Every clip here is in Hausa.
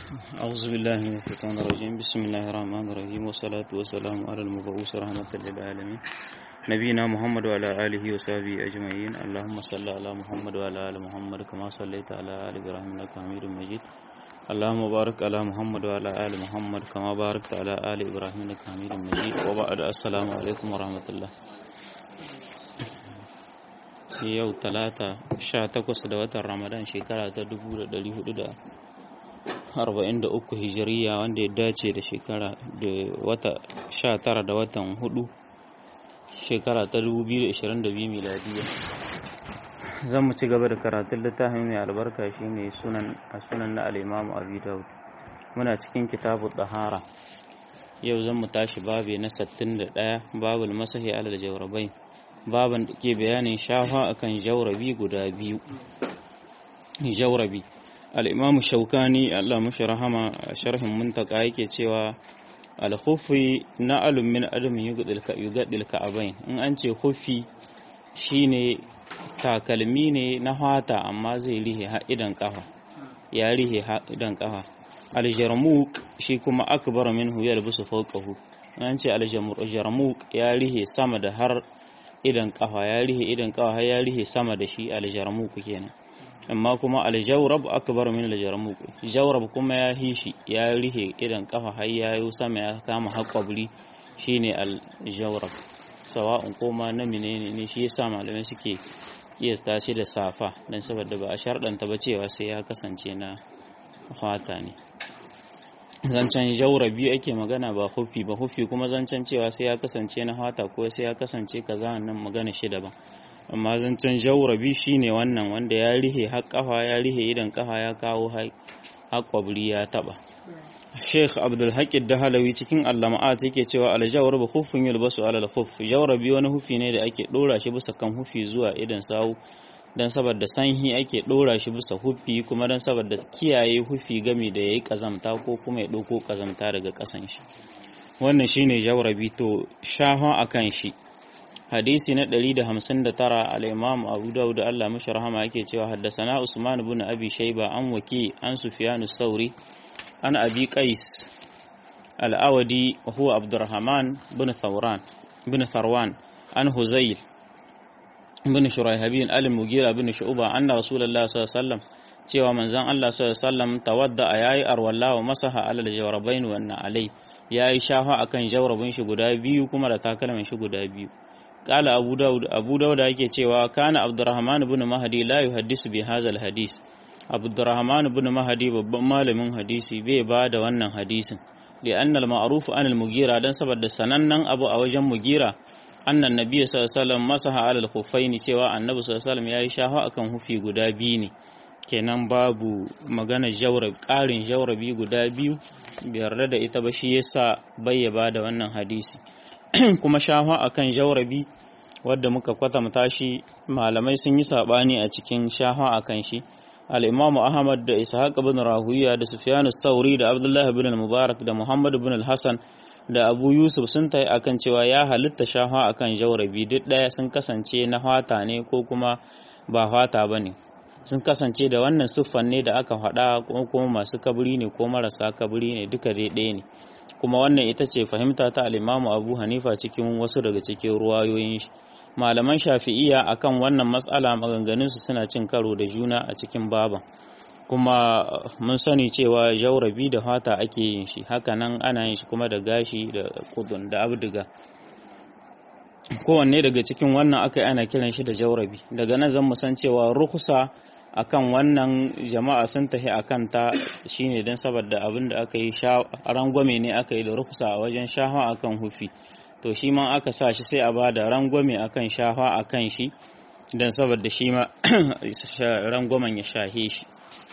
أعوذ بالله من الشيطان الرجيم بسم الله الرحمن الرحيم والصلاة والسلام على المبعوث رحمة للعالمين نبينا محمد وعلى آله وصحبه أجمعين اللهم صل على محمد وعلى آل محمد كما صليت على آل إبراهيم إنك حميد مجيد اللهم بارك على محمد وعلى آل محمد كما باركت على آل إبراهيم إنك حميد مجيد وبعد السلام عليكم ورحمة الله yau talata sha takwas da watan ramadan shekara ta dubu da dari hudu da arba'in da uku hijiriya wanda ya dace da shekara da wata sha tara da watan hudu shekara ta dubu biyu da ishirin da biyu miladiya zan mu ci gaba da karatun littafin mai albarka shine sunan a sunan na al'imamu abi daud muna cikin kitabu tsahara yau zan mu tashi babi na 61 babul masahi alal jawrabai baban da ke bayanin shafa akan jaurabi guda biyu jaurabi al'imamu shaukani Allah mashi rahama a sharhin muntaka yake cewa alhufi na alumin adamin yugadil ka'abain in an ce hufi shine takalmi ne na hata amma zai rihe idan kafa ya rihe idan kafa aljarmuk shi kuma akbar minhu yalbisu fawqahu an ce aljarmuk ya rihe sama da har idan kafa ya rihe idan kafa har ya rihe sama da shi aljarmuk kenan amma kuma aljawrab akbar min aljarmuk jawrab kuma ya hishi ya rihe idan kafa har ya yi sama ya kama haƙwabri shine aljawrab sawa'un koma na menene ne shi yasa malamai suke kiyasta shi da safa dan saboda ba a sharɗanta ba cewa sai ya kasance na fata ne zancen jaura biyu ake magana ba hufi ba hufi kuma zancen cewa sai ya kasance na hata ko sai ya kasance kaza nan magana shi daban amma zancen jaura biyu shine wannan wanda ya rihe har kafa ya rihe idan kafa ya kawo har kwabri ya taba Sheikh Abdul Haqid Dahalawi cikin Allama'at yake cewa aljawar ba hufin yulbasu alal huf jawra biyu wani hufi ne da ake dora shi bisa kan hufi zuwa idan sawu don saboda sanhi ake ɗora shi bisa hufi kuma don saboda kiyaye hufi gami da ya yi ƙazamta ko kuma ya ɗauko ƙazamta daga ƙasan shi wannan shi ne jaurabi to shahon a kan shi hadisi na 159 al-imam abu dawud Allah mashi rahama yake cewa haddasana usman ibn abi shayba an waki an sufyan sauri an abi qais al-awadi huwa abdurrahman bin thawran bin tharwan an huzayl bin shuraihabin al-mugira bin shu'ba anna rasulullah sallallahu alaihi wasallam cewa manzon Allah sallallahu alaihi wasallam tawadda yayi arwalla wa masaha alal jawrabain wa alai yayi shafa akan jawrabin shi guda biyu kuma da takalmin shi guda biyu qala abu daud abu daud yake cewa kana abdurrahman ibn mahdi la yuhaddisu bi hadha al-hadis abdurrahman ibn mahdi babban malamin hadisi bai ba da wannan hadisin li'anna al-ma'ruf an al-mugira dan saboda sanannen abu a wajen mugira annan nabiya sallallahu alaihi masaha alal khuffaini cewa annabi sallallahu alaihi yayi shafa akan hufi guda biyu ne kenan babu magana jawrab ƙarin jawrabi guda biyu biyar da ita ba shi yasa bayyaba da wannan hadisi kuma shafa akan jawrabi wadda muka kwatanta shi malamai sun yi sabani a cikin shafa akan shi al-Imam Ahmad da Ishaq ibn Rahuya da Sufyan sauri da Abdullah ibn al-Mubarak da Muhammad ibn al-Hasan da abu yusuf sun tayi akan cewa ya halitta shafa akan jaurabi duk ɗaya sun kasance na fata ne ko kuma ba fata ba ne sun kasance da wannan siffan ne da aka faɗa ko kuma masu kaburi ne ko marasa kaburi ne duka dai ɗaya ne kuma wannan ita ce fahimta ta alimamu abu hanifa cikin wasu daga cikin ruwayoyin shi malaman shafi'iya akan wannan matsala maganganunsu suna cin karo da juna a cikin baban kuma mun sani cewa jaurabi da fata ake yin shi hakanan ana yin shi kuma da gashi da kudun da abdiga kowanne daga cikin wannan aka yi ana kiran shi da jaurabi daga nan zan san cewa rukusa akan wannan jama'a sun tafi akan ta shine don saboda abin da aka yi rangwame ne aka yi da rukusa a wajen shafa akan hufi to shi ma aka sa shi sai a ba da rangwame akan shafa akan shi don saboda shi ma rangwamen ya shahe shi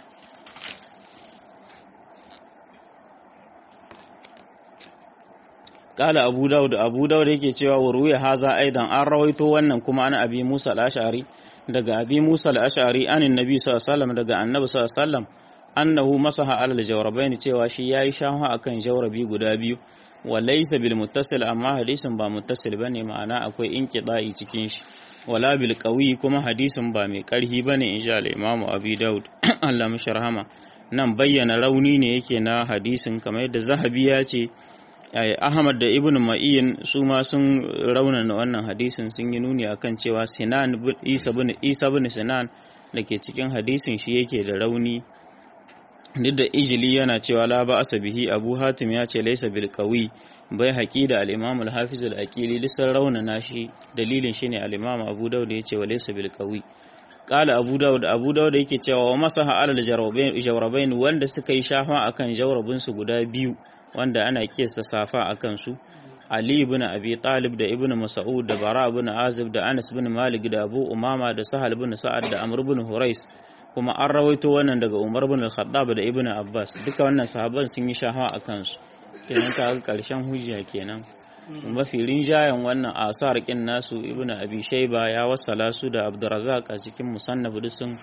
kala abu daud abu daud yake cewa wuruya haza aidan an rawaito wannan kuma ana abi musa al-ash'ari daga abi musa al-ash'ari anin nabi sallallahu alaihi wasallam daga annabi sallallahu alaihi wasallam annahu masaha alal jawrabaini cewa shi yayi shahu akan jawrabi guda biyu wa laysa bil muttasil amma hadisin ba muttasil bane ma'ana akwai inqida'i cikin shi wala bil qawi kuma hadisin ba mai karhi bane insha Allah Imam Abi Daud Allah mishi rahama nan bayyana rauni ne yake na hadisin kamar yadda zahabi ya ce ahmad da ibn ma'in su ma sun raunana wannan hadisin sun yi nuni akan cewa sinan isa bin isa bin sinan da ke cikin hadisin shi yake da rauni duk da ijili yana cewa la ba asabihi abu hatim ya ce laisa bil qawi bai haƙi da al-imam al-hafiz al-aqili lisan raunana shi dalilin shine al-imam abu daud ya ce wa laisa bil qawi qala abu daud abu daud yake cewa wa masaha alal jawrabain wanda suka yi shafa akan jawrabin su guda biyu wanda ana kiyasta safa akan su Ali ibn Abi Talib da Ibn Mas'ud da Bara ibn Azib da Anas ibn Malik da Abu Umama da Sahal ibn Sa'ad da Amr ibn Hurais kuma an rawaito wannan daga Umar ibn Al-Khattab da Ibn Abbas duka wannan sahabban sun yi shahawa a kansu kenan ka ga karshen hujja kenan mafi rinjayen wannan asar kin nasu Ibn Abi Shayba ya wassala su da Abdurrazzaq a cikin musannaf sun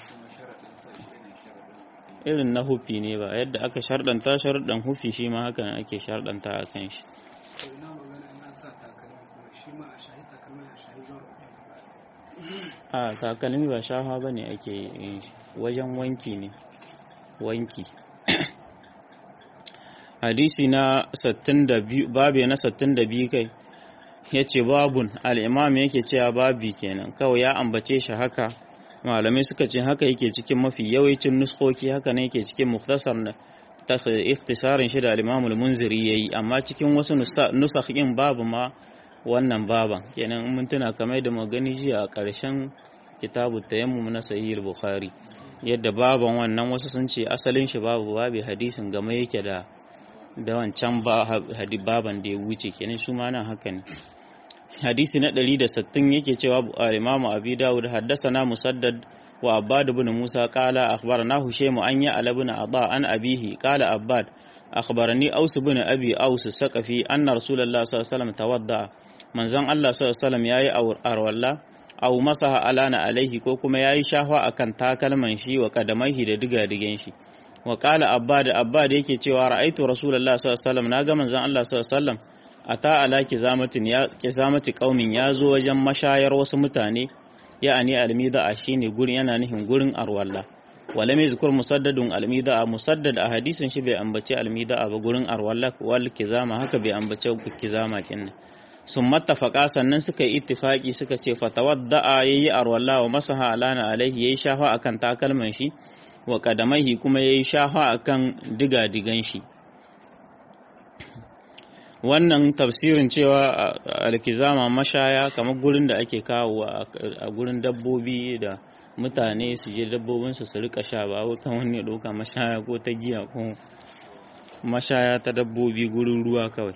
irin na hufi ne ba yadda aka shardanta sharɗan hufi shi ma haka ake shardanta a kan shi a takalmi ba shafa ba ne ake wajen wanki ne wanki hadisi na 62 babe na 62 kai ya ce babun al'imam yake cewa babi kenan kawai ya ambace shi haka malamai suka ce haka yake cikin mafi yawancin nuskoki haka ne yake cikin muktasar na ta ikhtisarin shi da al-imam al-munziri yayi amma cikin wasu nusakhin babu ma wannan baban kenan mun tuna kamar da magani jiya a ƙarshen kitabu tayammum na sahih al-bukhari yadda baban wannan wasu sun ce asalin shi babu babu hadisin game yake da da wancan baban da ya wuce kenan su ma nan haka ne hadisi na 160 yake cewa al-imamu abi dawud haddathana musaddad wa abbad ibn musa qala akhbarana husaym an ya ala ibn adha an abihi qala abbad akhbarani aus ibn abi aus saqafi anna rasulullah sallallahu alaihi wasallam tawadda manzon allah sallallahu alaihi wasallam yayi arwalla aw masaha alana alaihi ko kuma yayi shahwa akan takalman shi wa kadamaihi da diga-digen shi wa qala abbad abbad yake cewa ra'aitu rasulullah sallallahu alaihi wasallam naga manzon allah sallallahu alaihi wasallam ata ala kizamatin ya kizamati qaumin ya zo wajen mashayar wasu mutane ya'ani almida'a shine gurin yana nihin gurin arwalla wala mai zikur musaddadun almida'a musaddad a hadisin shi bai ambace almida'a ba gurin arwalla wal kizama haka bai ambace kizama kinne sun mattafaka sannan suka yi ittifaki suka ce fatawadda'a yayi arwalla wa masaha alana alaihi yayi shafa akan takalman shi wa kadamaihi kuma yayi shafa akan diga-digan shi wannan tafsirin cewa alkizama mashaya kamar gurin da ake kawo a gurin dabbobi da mutane su je dabbobinsu su rika sha ba wai kan wani ɗauka mashaya ko ta giya ko mashaya ta dabbobi gurin ruwa kawai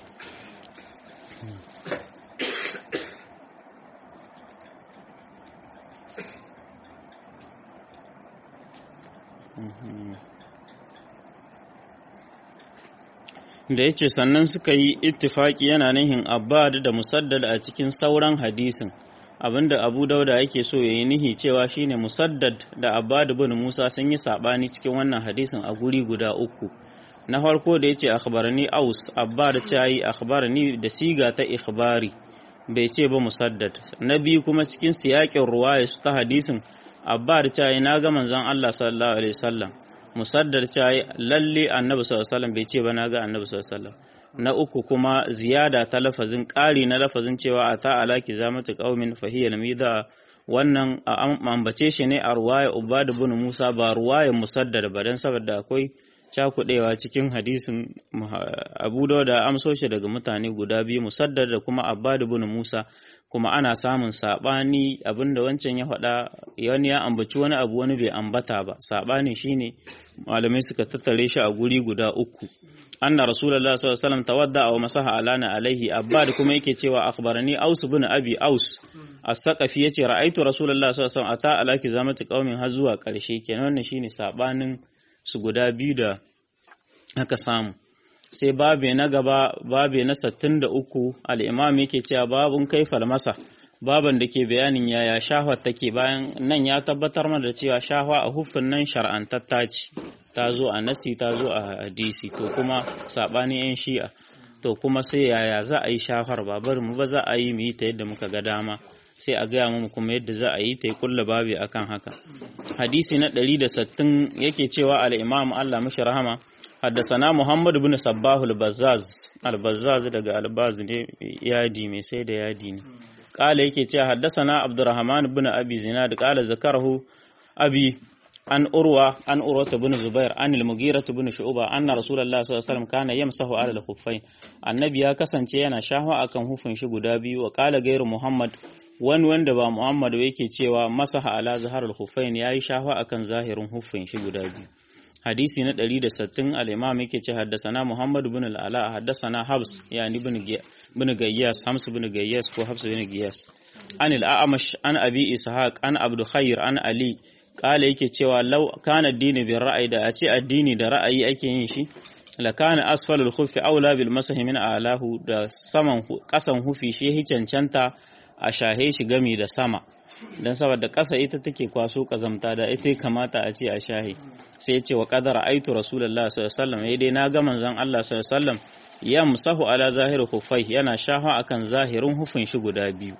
da ya ce sannan suka yi ittifaki yana nihin abbad da musaddad a cikin sauran hadisin abinda abu dauda yake so ya yi nihi cewa shine musaddad da abbad bin musa sun yi sabani cikin wannan hadisin a guri guda uku na farko da ya ce akhbarani aus abbad ta yi akhbarani da siga ta ikhbari bai ce ba musaddad na biyu kuma cikin siyakin ruwaya su ta hadisin abbad ta yi na ga manzon Allah sallallahu alaihi wasallam musaddar ta yi lalle annabi sallallahu alaihi bai ce ba na ga annabi sallallahu alaihi na uku kuma ziyada ta lafazin ƙari na lafazin cewa a ta alaki zamatu qaumin fahiyal mida wannan ambace shi ne a ruwaya ubad ibn musa ba ruwaya musaddar ba dan saboda akwai cakudewa cikin hadisin abu da amso shi daga mutane guda biyu musaddar da kuma abbad ibn musa kuma ana samun sabani abinda wancan ya faɗa wani ya ambaci wani abu wani bai ambata ba sabani shine malamai suka tattare shi a guri guda uku anna rasulullahi sallallahu alaihi wasallam tawadda wa masaha alana alaihi abbad kuma yake cewa akhbarani aus ibn abi aus as-saqafi yace ra'aitu rasulullahi sallallahu alaihi wasallam ata alaki zamati qaumin har zuwa karshe kenan wannan shine sabanin su guda biyu da aka samu sai babe na gaba babe na 63 al-imam yake cewa babun kaifal masa baban da ke bayanin yaya shahwa take bayan nan ya tabbatar mana da cewa shahwa a huffin nan shar'antatta ce ta zo a nasi ta zo a hadisi to kuma sabanin yan shi'a to kuma sai yaya za a yi shafar ba bari mu ba za a yi mu yi ta yadda muka ga dama sai a gaya mu kuma yadda za a yi ta yi kulla babi akan haka hadisi na 160 yake cewa al-imam Allah mashi rahama haddasana Muhammad ibn Sabbah al-Bazzaz al-Bazzaz daga al-Baz ne yadi mai sai da yadi ne kala yake cewa haddasana Abdurrahman ibn Abi Zinad kala zakarahu abi an urwa an urwa ibn Zubair an al-Mughira ibn Shu'ba anna Rasulullah sallallahu alaihi wasallam kana yamsahu ala al-khuffain annabi ya kasance yana shahwa akan hufin shi guda biyu wa kala gairu Muhammad wani wanda ba Muhammad yake cewa masaha ala zaharul khuffain yayi shahwa akan zahirin hufin shi guda biyu hadisi na 160 al-imam yake ce haddasana Muhammad ibn al-Ala haddasana Habs yani ibn Gayyas Hams ibn Gayyas ko Habs ibn Gayyas an al-A'mash an Abi Ishaq an Abdul Khair an Ali kala yake cewa law kana addini bil ra'ayi da a ce addini da ra'ayi ake yin shi la kana asfalul khuffi aula bil masahi min alahu da saman kasan hufi shi cancanta a shahe shi gami da sama don saboda ƙasa ita take kwaso ƙazamta da ita kamata a ce a shahi sai ce wa ƙadar aitu rasulullah sallallahu alaihi dai na ga manzon Allah sallallahu ya musahu ala zahiru hufai yana shafa akan zahirin hufin shi guda biyu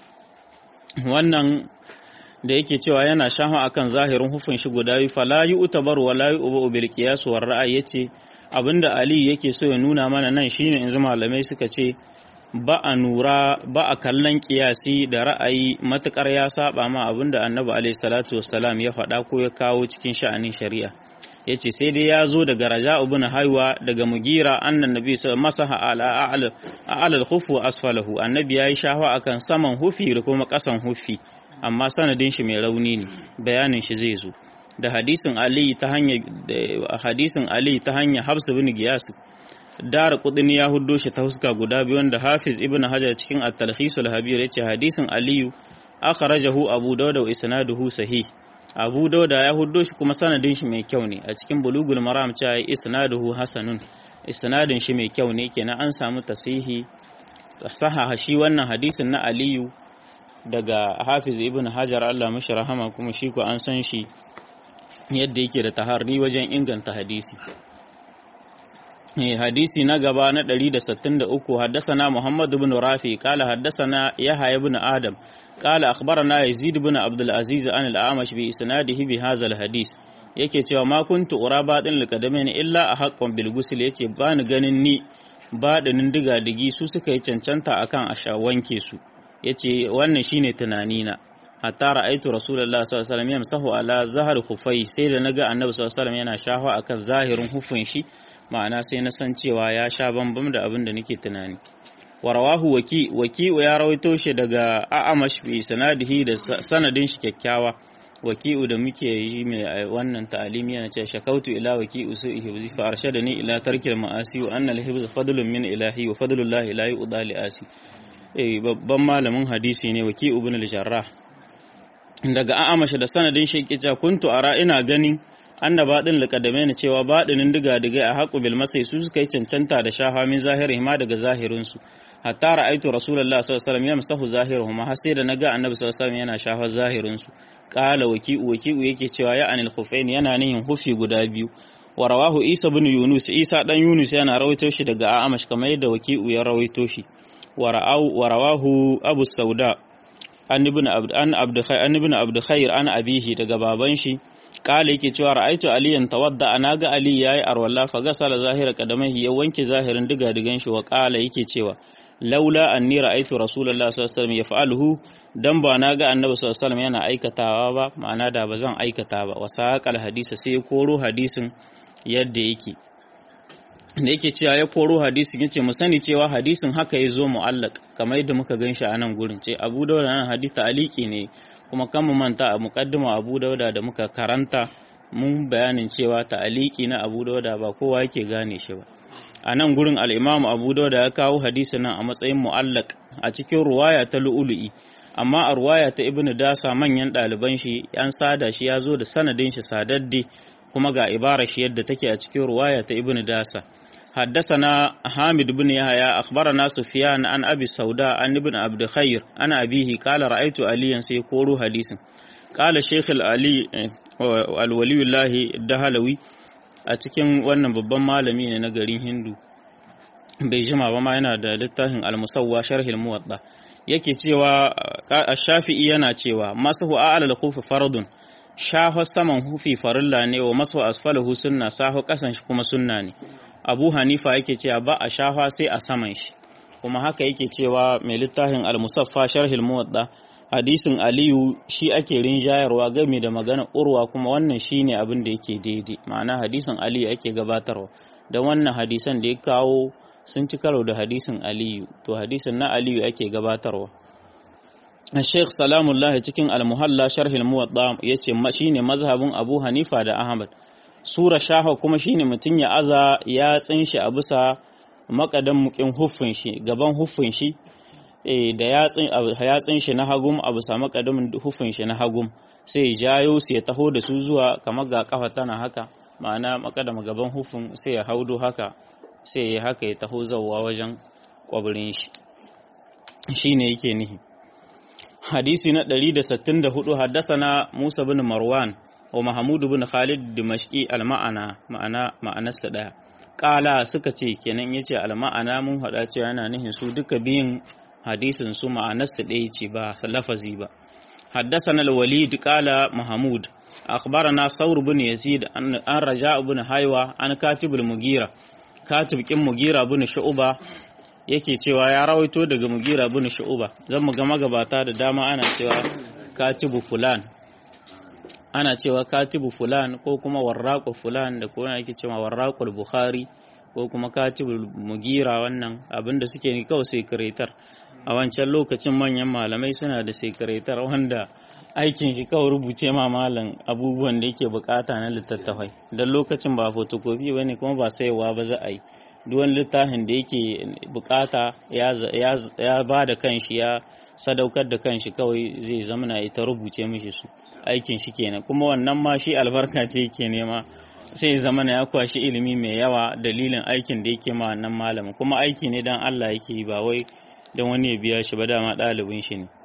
wannan da yake cewa yana shafa akan zahirin hufin shi guda biyu fala yu'tabar wa la yu'bu bil qiyas war ra'ay yace abinda Ali yake so ya nuna mana nan shine in malamai suka ce ba a nura ba a kallon kiyasi da ra'ayi matukar ya saba ma abinda annabi alaihi salatu wassalam ya faɗa ko ya kawo cikin sha'anin shari'a yace sai dai ya zo daga raja ibn haiwa daga mugira annan nabi masaha ala a'la a'la al-khuf wa asfalahu annabi yayi shahwa akan saman hufi da kuma kasan hufi amma sanadin shi mai rauni ne bayanin shi zai zo da hadisin ali ta hanya hadisin ali ta hanya habs ibn giyas dara kudin ya huddo shi ta huska guda biyu wanda hafiz ibn hajar cikin at-talkhis al-habir yace hadisin aliyu akhrajahu abu dawud wa isnaduhu sahih abu dawud ya huddo shi kuma sanadin shi mai kyau ne a cikin bulugul maram cewa isnaduhu hasanun isnadin shi mai kyau ne kenan an samu tasihi sahaha shi wannan hadisin na aliyu daga hafiz ibn hajar Allah mashi rahama kuma shi ko an san shi yadda yake da taharri wajen inganta hadisi hadisi na gaba na 163 haddasana Muhammad ibn Rafi qala haddasana Yahya ibn Adam qala akhbarana Yazid ibn Abdul Aziz an al-Amash bi isnadihi bi hadha al-hadis yake cewa ma kuntu uraba din liqadamain illa ahqqan bil ghusl yace ba ni ganin ni baɗinin diga digi su suka yi cancanta akan a wanke su yace wannan shine tunanina hatta ra'aitu rasulullahi sallallahu alaihi wasallam yamsahu ala zahar khufai sai da naga annabi sallallahu alaihi wasallam yana shafa akan zahirin hufin shi ma'ana sai na san cewa ya sha bambam da abin da nake tunani warawahu waki waki ya rawaito shi daga a'amash bi sanadihi da sanadin shi kyakkyawa waki'u da muke yi mai wannan ta'alimi yana cewa shakautu ila waki'u su ihibzi fa arshadani ila tarkil ma'asi wa anna al-hibz fadlun min ilahi wa fadlullahi la yu'da li asi eh babban malamin hadisi ne waki'u ibn al-jarrah daga a'amash da sanadin shi yake cewa kuntu ara ina ganin anna baɗin liƙadame ne cewa baɗinin diga-digai a haƙu bil masai su suka yi cancanta da shafa min zahiri ma daga zahirinsu hatta ra'aitu rasulullah sallallahu alaihi wasallam yamsahu zahiruhuma har sai da naga annabi sallallahu alaihi wasallam yana shafa zahirinsu qala waki'u waki'u yake cewa ya anil khufain yana nihin hufi guda biyu wa rawahu isa bin yunus isa dan yunus yana rawaito shi daga a'amash kamar yadda waki'u ya rawaito shi wa rawahu abu sauda an ibn abd an abd an ibn abd khair an abihi daga baban shi kala yake cewa ra'aitu aliyan tawadda ana ga ali yayi arwalla fa gasala zahira qadamaihi ya wanke zahirin diga digan shi wa kala yake cewa laula anni ra'aitu rasulullahi sallallahu alaihi wasallam yaf'aluhu dan ba na ga annabi sallallahu alaihi wasallam yana aikatawa ba ma'ana da ba zan aikata ba wa saqal hadisa sai ya koro hadisin yadda yake da yake cewa ya koro hadisin yace mu sani cewa hadisin haka ya zo mu'allaq kamar yadda muka ganshi a nan gurin ce Abu Dawud nan hadisi aliki ne kuma kan mu manta a muqaddima Abu Dawud da muka karanta mun bayanin cewa ta'aliki na Abu Dawud ba kowa yake gane shi ba a nan gurin al-Imam Abu Dawud ya kawo hadisin nan a matsayin mu'allaq a cikin ruwaya ta lu'ulu'i amma a ruwaya ta Ibn Dasa manyan ɗaliban shi an sada shi ya zo da sanadin shi sadadde kuma ga ibarar shi yadda take a cikin ruwaya ta Ibn Dasa حدثنا حامد بن يحيى أخبرنا سفيان عن أبي السوداء عن ابن عبد خير عن أبيه قال رأيت عليا سيقول حديثا قال الشيخ العلي الولي الله الدهلوي a cikin wannan babban malami ne na garin hindu bai jima ba ma yana da littafin almusawwa sharhil muwadda yake cewa shafi'i yana cewa masahu a'lal khufi fardun shaho saman hufi farilla ne wa masahu asfalahu sunna saho kasan shi kuma sunna ne abu hanifa yake cewa ba a shafa sai a saman shi kuma haka yake cewa mai littafin al-musaffa sharhil muwadda hadisin aliyu shi ake rinjayarwa game da magana urwa kuma wannan shine abin da yake daidai ma'ana hadisin aliyu ake gabatarwa da wannan hadisan da ya kawo sun ci karo da hadisin aliyu to hadisin na aliyu ake gabatarwa Sheikh Salamullah cikin Al-Muhalla sharhil Muwatta yace shine mazhabin Abu Hanifa da Ahmad sura shaha kuma shine mutun ya aza ya tsinshi a bisa makadan mukin huffin shi gaban huffin shi da yatsin shi na hagum a bisa makadamin huffin shi na hagum sai jayo su ya taho da su zuwa kamar ga kafa tana haka ma'ana makadama gaban huffin sai ya haudo haka sai ya haka ya taho zawwa wajen kwabirin shi shine yake nihi hadisi na 164 haddasana Musa bin Marwan wa Mahmud bin Khalid Dimashqi al-ma'ana ma'ana ma'anarsa daya kala suka ce kenan yace al-ma'ana mun hada cewa yana nihin su duka biyin hadisin su ma'anarsa daya ce ba lafazi ba haddasana al-Walid qala Mahmud akhbarana Saur bin Yazid an Raja' bin Haywa an Katib al-Mugira Katib kin Mugira bin Shu'ba yake cewa ya rawaito daga mugira bin shu'uba zan mu ga magabata da dama ana cewa katibu fulan ana cewa katibu fulan ko kuma warraqu fulan da kuma yake cewa warraqul bukhari ko kuma katibu mugira wannan abinda suke ni kawai sekretar a wancan lokacin manyan malamai suna da sekretar wanda aikin shi kawai rubuce ma malam abubuwan da yake bukata na littattafai don lokacin ba fotokofi bane kuma ba saiwa ba za a yi duwan littafin da yake bukata ya ba da kanshi ya sadaukar da kanshi kawai zai zama na ita rubuce mishi su aikin shi kenan kuma wannan ma shi albarka ce yake nema sai zama na ya kwashi ilimi mai yawa dalilin aikin da yake ma wannan malamin kuma aiki ne dan Allah yake yi ba wai dan wani ya biya shi ba dama ɗalibin shi ne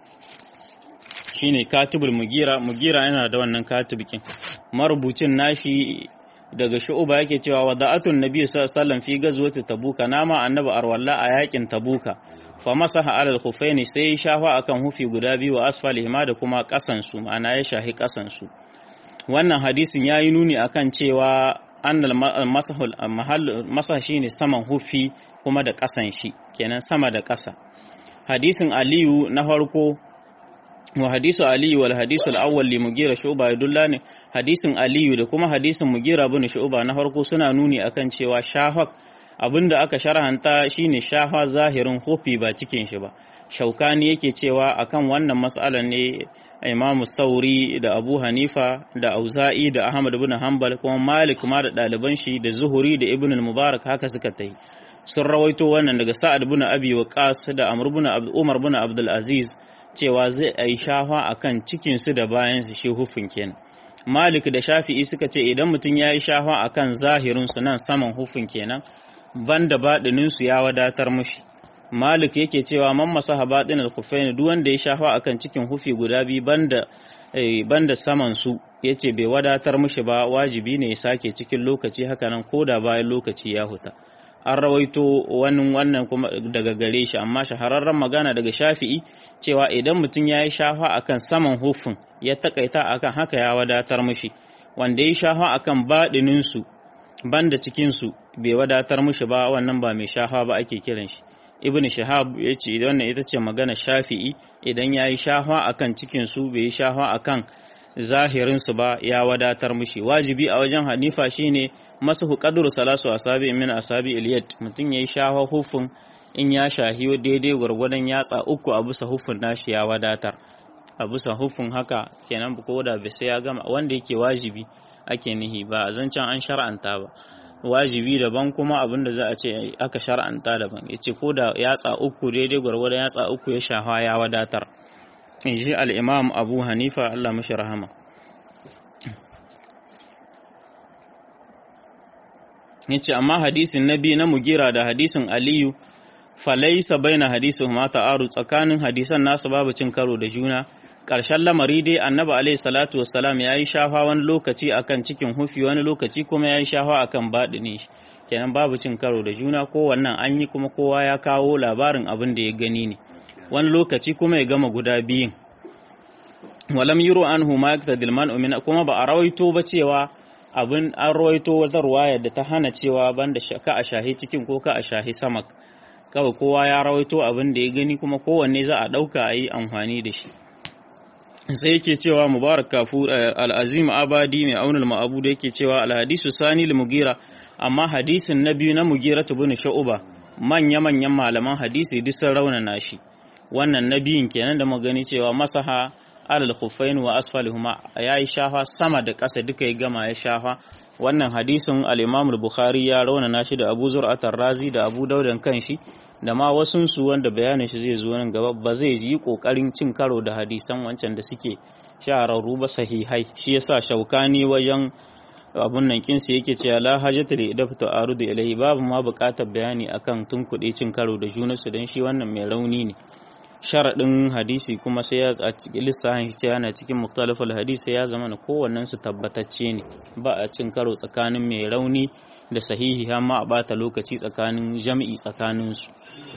shine katibul mugira mugira yana da wannan katibikin marubucin nashi daga shu'uba yake cewa wada'atun nabi sallallahu alaihi wasallam fi gazwati tabuka nama annabi arwalla a yakin tabuka fa masaha alal khufaini sai ya shafa akan hufi guda biyu wa asfalihima da kuma kasan su ma'ana ya shahi kasan su wannan hadisin yayi nuni akan cewa annal masahul mahall masah shine saman hufi kuma da kasan shi kenan sama da kasa hadisin aliyu na farko wa hadisu aliyu wal hadisu al-awwal li mugira shu'ba yadullani hadisin aliyu da kuma hadisin mugira bin shu'ba na farko suna nuni akan cewa shahak abinda aka sharhanta shine shahwa zahirin hufi ba cikin shi ba shaukani yake cewa akan wannan mas'alar ne Imam Sauri da Abu Hanifa da Auza'i da Ahmad bin Hanbal kuma Malik ma da ɗaliban shi da Zuhuri da Ibn al-Mubarak haka suka tai sun rawaito wannan daga Sa'ad bin Abi Waqqas da Amr bin Umar bin Abdul Aziz cewa zai a yi shafa a kan cikinsu da bayansu shi hufin kenan malik da shafi'i suka ce idan mutum ya yi shafa a kan zahirinsu nan saman hufin kenan banda baɗininsu ya wadatar mushi malik yake cewa man masaha baɗin al-kufaini duk wanda ya shafa a kan cikin hufi guda biyu banda banda saman su yace bai wadatar mushi ba wajibi ne ya sake cikin lokaci hakanan ko da bayan lokaci ya huta an rawaito wani wannan kuma daga gare shi amma shahararren magana daga shafi'i cewa idan mutum ya yi shafa akan saman hufin ya takaita akan haka ya wadatar mushi wanda ya shafa akan baɗininsu banda cikinsu bai wadatar mushi ba wannan ba mai shafa ba ake kiran shi ibn shahab ya ce wannan ita ce magana shafi'i idan ya yi shafa akan cikinsu bai yi shafa akan zahirinsu ba ya wadatar mushi wajibi a wajen hanifa shine masahu qadru salasu asabi min asabi iliyat mutum yayi shafa hufin in ya shahi daidai gwargwadon yatsa uku a bisa hufin nashi ya wadatar a bisa hufin haka kenan ko da bai sai ya gama wanda yake wajibi ake nihi ba a zancen an shar'anta ba wajibi daban kuma abin da za a ce aka shar'anta daban yace ko da yatsa uku daidai gwargwadon yatsa uku ya shafa ya wadatar in ji al'imam abu hanifa Allah mashi rahama ya ce amma hadisin na biyu na mugira da hadisin aliyu falaisa bai na hadisin mata aru tsakanin hadisan nasu babu cin karo da juna ƙarshen lamari dai annabi alaihi salatu wassalam ya yi shafa wani lokaci akan cikin hufi wani lokaci kuma ya yi shafa akan baɗini kenan babu cin karo da juna ko wannan an yi kuma kowa ya kawo labarin abin da ya gani ne wani lokaci kuma ya gama guda biyun walam yuro anhu ma yaktadil man umina kuma ba a rawaito ba cewa abin an rawaito wata ruwaya da ta hana cewa banda ka a shahi cikin ko ka a shahi samak kawai kowa ya rawaito abin da ya gani kuma kowanne za a ɗauka a yi amfani da shi sai yake cewa mubarak kafur al'azim abadi mai aunar ma'abu da yake cewa alhadisu sani mugira amma hadisin na biyu na mugira bin sha'uba manya-manyan malaman hadisi duk sun raunana shi wannan na biyun kenan da magani cewa masaha alal khuffain wa asfalihuma yayi shafa sama da ƙasa duka ya gama ya shafa wannan hadisin al-Imam al-Bukhari ya raunana shi da Abu Zur'at razi da Abu Daudan kanshi da ma wasun su wanda bayanin shi zai zo nan gaba ba zai yi kokarin cin karo da hadisan wancan da suke shahararru ba sahihai shi yasa shaukani wajen abun nan kinsu yake cewa la hajata li idafatu arudu ilayhi babu ma buƙatar bayani akan tunkuɗe cin karo da junansu dan shi wannan mai rauni ne sharaɗin hadisi kuma sai ya a cikin lissafin shi yana cikin muktalafal hadisi ya zama na kowannen su tabbatacce ne ba a cin karo tsakanin mai rauni da sahihi har ma a bata lokaci tsakanin jam'i tsakanin su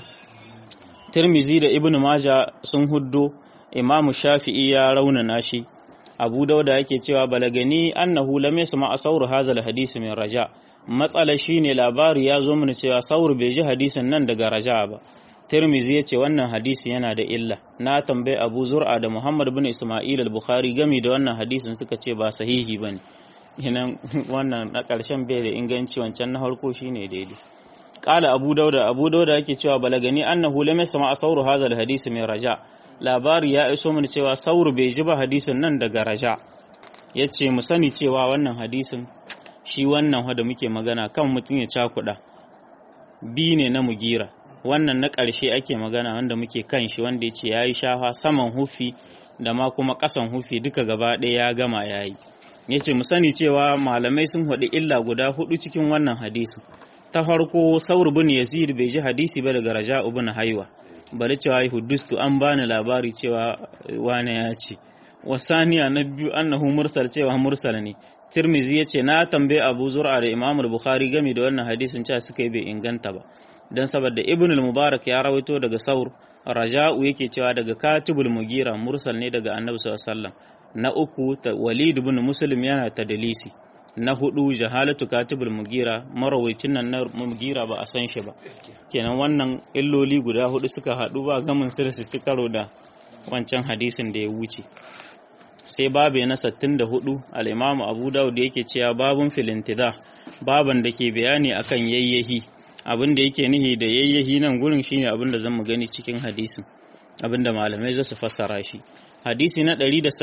Tirmizi da Ibn Maja sun huddo Imamu Shafi'i ya raunana shi Abu Dauda yake cewa balagani annahu lam yasma asawru hazal hadisi min raja matsala shine labari ya zo mana cewa saur bai ji hadisin nan daga raja ba Tirmizi ya ce wannan hadisi yana da illa. Na tambayi Abu Zur'a da Muhammad bin Ismail al-Bukhari gami da wannan hadisin suka ce ba sahihi bane. Hinan wannan na ƙarshen bai da inganci wancan na farko shine daidai. Qala Abu Dauda Abu Dauda yake cewa balagani annahu lam yasma asawru hadha al-hadisi min raja. Labari ya iso mana cewa sauru bai ji ba hadisin nan daga raja. Yace mu sani cewa wannan hadisin shi wannan da muke magana kan mutum ya cakuɗa. Bi ne na mugira. wannan na ƙarshe ake magana wanda muke kan shi wanda ya ce ya yi shafa saman hufi da ma kuma ƙasan hufi duka gaba ɗaya ya gama ya yi ya ce mu sani cewa malamai sun haɗu illa guda hudu cikin wannan hadisi ta farko saur bin yazid bai ji hadisi ba daga raja ibn haiwa bari cewa ya hudustu an bani labari cewa wane ya ce wasaniya na biyu annahu mursal cewa mursal ne tirmizi ya ce na tambaye abu zur'a da imamul bukhari game da wannan hadisin cewa suka yi bai inganta ba don saboda ibn al-mubarak ya rawaito daga saur raja'u yake cewa daga katibul mugira mursal ne daga annabi sallallahu alaihi wasallam na uku walid ibn muslim yana tadlisi na hudu jahalatu katibul mugira marawaitin nan na mugira ba a san shi ba kenan wannan illoli guda hudu suka hadu ba gamin su da su ci karo da wancan hadisin da ya wuce sai babu na 64 al-imamu abu dawud yake cewa babun filintida baban da ke bayani akan yayyahi abin da yake nihi da yayyahi nan gurin shine abin da zamu gani cikin hadisin abin da malamai za su fassara shi hadisi na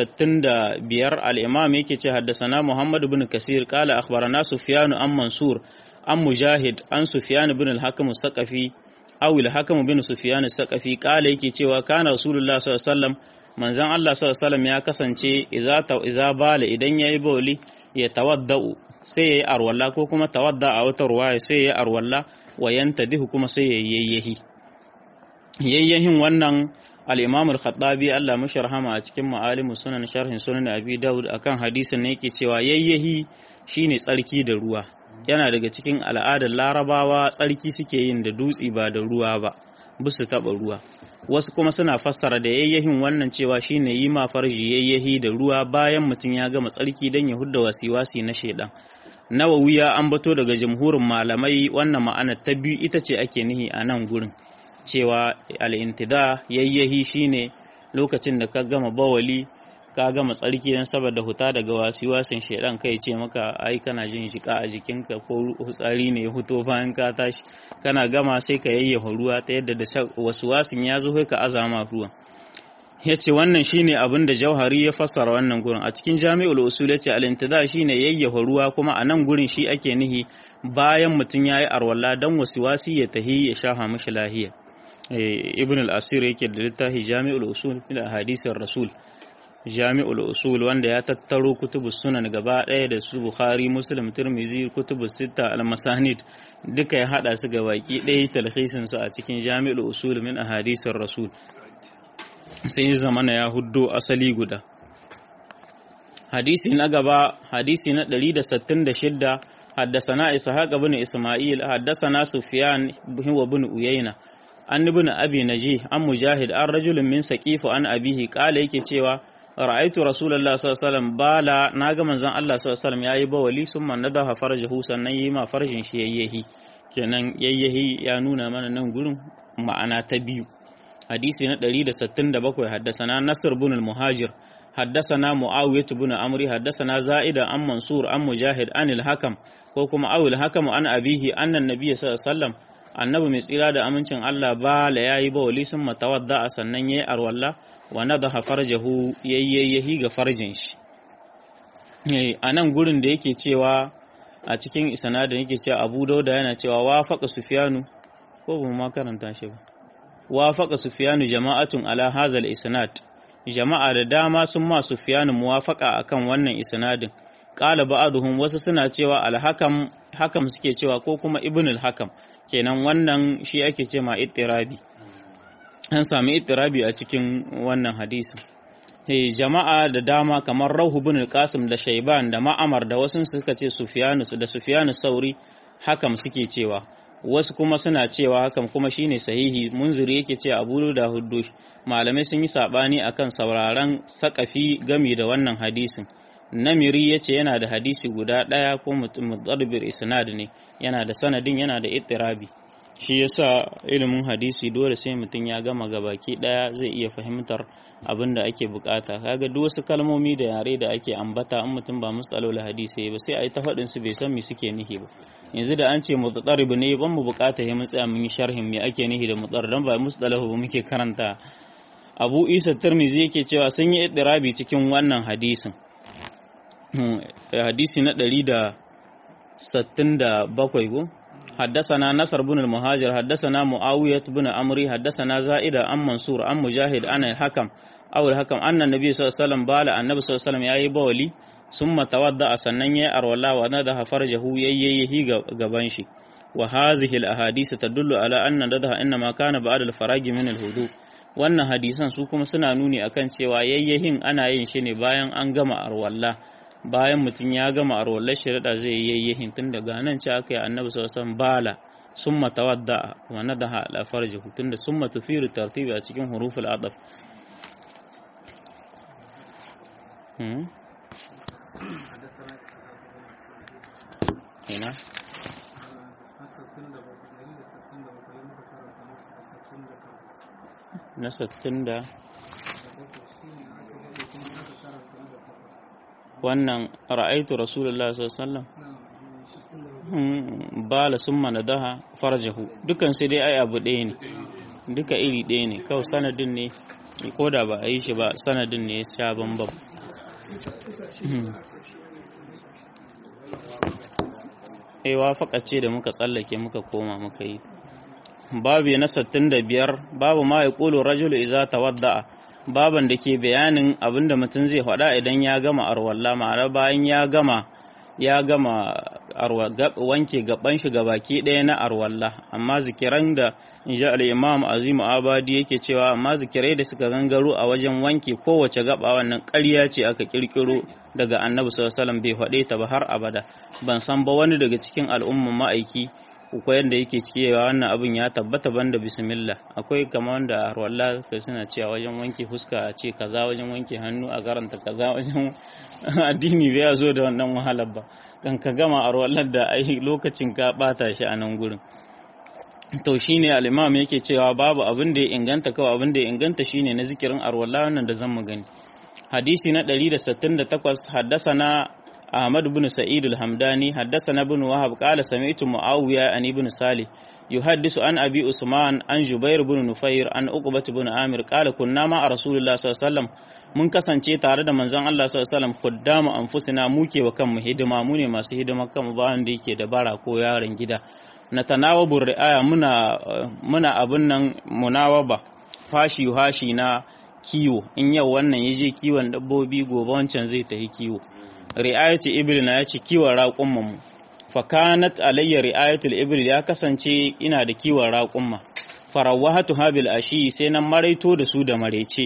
165 al-imam yake ce haddasana Muhammad ibn Kasir qala akhbarana Sufyan an Mansur an Mujahid an Sufyan ibn al-Hakim al-Saqafi aw al-Hakim ibn Sufyan al-Saqafi qala yake cewa kana Rasulullah sallallahu alaihi wasallam manzon Allah sallallahu alaihi wasallam ya kasance idza iza bala idan yayi bawli ya tawaddau sai yayi arwalla ko kuma tawadda a wata ruwaya sai yayi arwalla wa yantadihu kuma sai yayi yayyahi yayyahin wannan al-Imam al-Khattabi Allah mashi rahama a cikin Ma'alimus Sunan sharhin Sunan Abi Dawud akan hadisin ne yake cewa yayyahi shine tsarki da ruwa yana daga cikin al'adar Larabawa tsarki suke yin da dutsi ba da ruwa ba bisu taba ruwa wasu kuma suna fassara da yayyahin wannan cewa shine yi ma farji yayyahi da ruwa bayan mutum ya gama tsarki dan ya hudda wasi-wasi na shedan nawawi ya ambato daga jamhurin malamai wannan ma'ana ta biyu ita ce ake nihi a nan gurin cewa al'intida yayyahi shine lokacin da ka gama bawali ka gama tsarki don saboda huta daga wasi-wasin shaidan kai ce maka ai kana jin shika a jikinka ko hutsari ne ya huto bayan ka tashi kana gama sai ka yayyafa ruwa ta yadda da wasu wasin ya zo ka azama ruwa ya ce wannan shine abin da jauhari ya fassara wannan gurin a cikin jami'ul usul ya ce al-intida shine yayyafa ruwa kuma a nan gurin shi ake nihi bayan mutum ya yi arwalla don wasu wasi ya tahi ya shafa mashi lahiya ibn al-asir yake da littafi jami'ul usul fil hadisin rasul jami'ul usul wanda ya tattaro kutubu sunan gaba ɗaya da su bukhari muslim tirmizi kutubu sita al-masanid duka ya hada su ga baki ɗaya talhisin su a cikin jami'ul usul min ahadisin rasul sai ya zamana ya huddo asali guda hadisi na gaba hadisi na 166 حدثنا إسحاق بن إسماعيل حدثنا سفيان هو بن أيينة an ibn abi naji an mujahid an rajulun min saqifu an abihi kala yake cewa ra'aitu rasulullahi sallallahu alaihi wasallam bala naga manzon Allah sallallahu alaihi wasallam yayi bawali summa nadaha farjahu sannan yi ma farjin shi yayyahi kenan yayyahi ya nuna mana nan gurin ma'ana ta biyu hadisi na 167 haddasana nasr ibn al-muhajir haddasana muawiyah ibn amri haddasana za'ida an mansur an mujahid an al-hakam ko kuma awil hakam an abihi annan nabiyyi sallallahu alaihi wasallam annabi mai tsira da amincin Allah ba la yayi bawali sun matawadda a sannan yayi arwalla wa nadaha farjahu yayyahi ga farjin shi a nan gurin da yake cewa a cikin isnadin yake cewa Abu Dauda yana cewa wafaqa Sufyanu ko ba ma karanta shi ba wafaqa Sufyanu jama'atun ala hazal isnad jama'a da dama sun ma Sufyanu muwafaqa akan wannan isnadin qala ba'dhum wasu suna cewa al-hakam hakam suke cewa ko kuma ibn al-hakam kenan wannan shi ake ce ma ittirabi an sami ittirabi a cikin wannan hadisin hey, jama'a da dama kamar rauhu bin qasim da shaiban da ma'amar da wasu suka ce sufyanus da sufyanus sauri hakam suke cewa wasu kuma suna cewa hakan kuma shine sahihi munziri yake ce abu da huddu malamai sun yi sabani akan sauraron sakafi gami da wannan hadisin namiri ya ce yana da hadisi guda ɗaya ko mutarbir isnad ne yana da sanadin yana da ittirabi shi yasa ilimin hadisi dole sai mutum ya gama gabaki ɗaya zai iya fahimtar abin da ake bukata kaga duk wasu kalmomi da yare da ake ambata in mutum ba mustalol hadisi ba sai a yi ta faɗin su bai san me suke nihi ba yanzu da an ce mutarib ne ban mu bukata ya tsaya mun yi sharhin me ake nihi da mutar dan ba mustalahu ba muke karanta Abu Isa Tirmidhi yake cewa sun yi ittirabi cikin wannan hadisin hadisi na ɗari da sattin da bakwai ko haddasana nasar bin al-muhajir haddasana muawiyat bin amri haddasana za'ida an mansur an mujahid an hakam aw hakam anna nabi sallallahu alaihi wasallam bala annabi sallallahu alaihi wasallam yayi bawali summa tawadda sannan yayi arwala wa nadaha farjahu yayyahi gaban shi wa hazihi al-ahadith tadullu ala anna nadaha inma kana ba'da al-faragi min al-hudu wannan hadisan su kuma suna nuni akan cewa yayyahin ana yin shi ne bayan an gama arwalla bayan mutum ya gama a rollar shari'a zai yi yayyahin tun daga nan ce aka yi annabi sallallahu bala summa tawadda wa nadaha ala farjihi tunda summa tufiru tartibi a cikin huruful adaf ina na sattin da wannan ra'aitu rasulullah sallallahu alaihi bala summa nadaha farjahu dukan sai dai ai abu ɗaya ne duka iri ɗaya ne kawai sanadin ne ko da ba a yi shi ba sanadin ne ya sha bambam ai wafaka ce da muka tsallake muka koma muka yi babu na 65 babu ma ya ƙulu rajulu iza tawadda'a baban da ke bayanin abin da mutum zai faɗa idan ya gama arwalla ma'ana bayan ya gama ya gama wanke gaban shi baki ɗaya na arwalla amma zikiran da inji al-imam azim abadi yake cewa amma zikirai da suka gangaro a wajen wanke kowace gaba wannan ƙarya ce aka kirkiro daga annabi sallallahu alaihi wasallam bai faɗe ta ba har abada ban san ba wani daga cikin al'umman ma'aiki ko yadda yake cewa wannan abin ya tabbata banda bismillah akwai kama wanda a ruwalla ka suna cewa wajen wanke fuska a ce kaza wajen wanke hannu a karanta kaza wajen addini bai zo da wannan wahalar ba kan ka gama a ruwallar da ai lokacin ka bata shi a nan gurin to shine al-imam yake cewa babu abin da ya inganta kawai abin da ya inganta shine na zikirin arwalla wannan da zan mu gani hadisi na 168 haddasa na أحمد بن سعيد الحمداني حدثنا بن وهب قال سمعت معاوية عن ابن صالح يحدث عن أبي عثمان عن جبير بن نفير عن عقبة بن عامر قال كنا مع رسول الله صلى الله عليه وسلم mun kasance tare da manzon Allah sallallahu alaihi wasallam khuddama anfusina muke wa kanmu hidima mu ne masu hidima kanmu ba wanda yake da bara ko yaron gida na tanawabu ri'aya muna muna abun nan munawaba fashi hashi na kiwo in yau wannan yaje kiwon dabbobi gobe wancan zai tafi kiwo ri'ayati ibil na ya ce kiwon raƙumman mu fakanat alayya ri'ayatul ibil ya kasance ina da kiwon raƙumma farawahatu habil ashi sai nan maraito da su da marece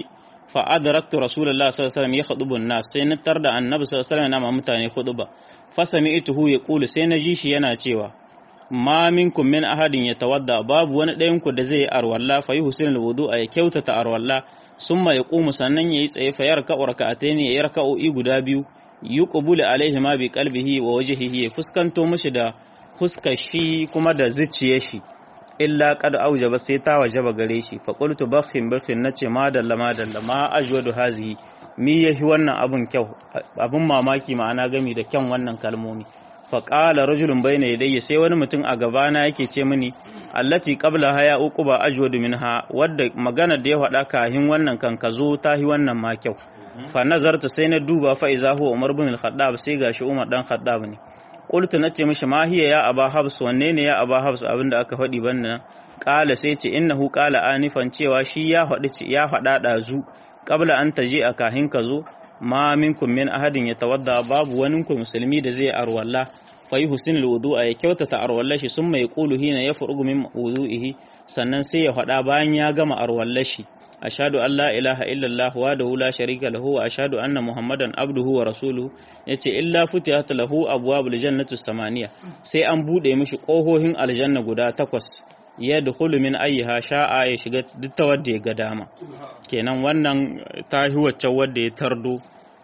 fa adraktu rasulullahi sallallahu alaihi wasallam yakhutubu an-nas sai na tarda annabi sallallahu alaihi wasallam yana mutane khutba fa sami'tuhu yaqulu sai na ji shi yana cewa ma minkum min ahadin yatawadda babu wani ɗayan ku da zai yi arwalla fa yuhsinu al-wudu'a ya kyautata arwalla summa yaqumu sannan yayi tsaye fa yarka raka'atayn ya raka'o'i guda biyu yuqbulu alaihi ma bi qalbihi wa wajhihi ya fuskanto mishi da fuskar shi kuma da zuciyar shi illa qad aujaba sai ta wajaba gare shi fa qultu bakhin bakhin nace ma dalla ma dalla ma ajwadu hazihi mi yahi wannan abun kyau abun mamaki ma'ana gami da kyan wannan kalmomi fa qala rajulun bayna yadayya sai wani mutum a gabana yake ce mini allati qabla haya uquba ajwadu minha wadda magana da ya faɗa kahin wannan kan kazo tahi wannan ma kyau fa nazartu sai na duba fa iza huwa umar bin al-khattab sai gashi umar dan khattab ne qultu nace mishi ma hiya ya aba habs wanne ne ya aba habs abinda aka faɗi bannan qala sai ce innahu qala anifan cewa shi ya faɗi ya faɗa dazu qabla an taji a kahin ka zo ma minkum min ahadin yatawadda babu wani ku musulmi da zai arwalla fa yuhsin alwudu'a ya kyautata arwallar shi summa yaqulu hina yafrugu min wudu'ihi sannan sai ya faɗa bayan ya gama arwallar shi ashhadu an la ilaha illallah wahdahu la sharika lahu wa ashhadu anna muhammadan abduhu wa rasuluhu yace illa futihat lahu abwabul jannati samaniya sai an bude mishi kohohin aljanna guda takwas ya dukulu min ayyiha sha'a ya shiga duk ta wadda ya ga dama kenan wannan ta hi wacce wadda ya tardo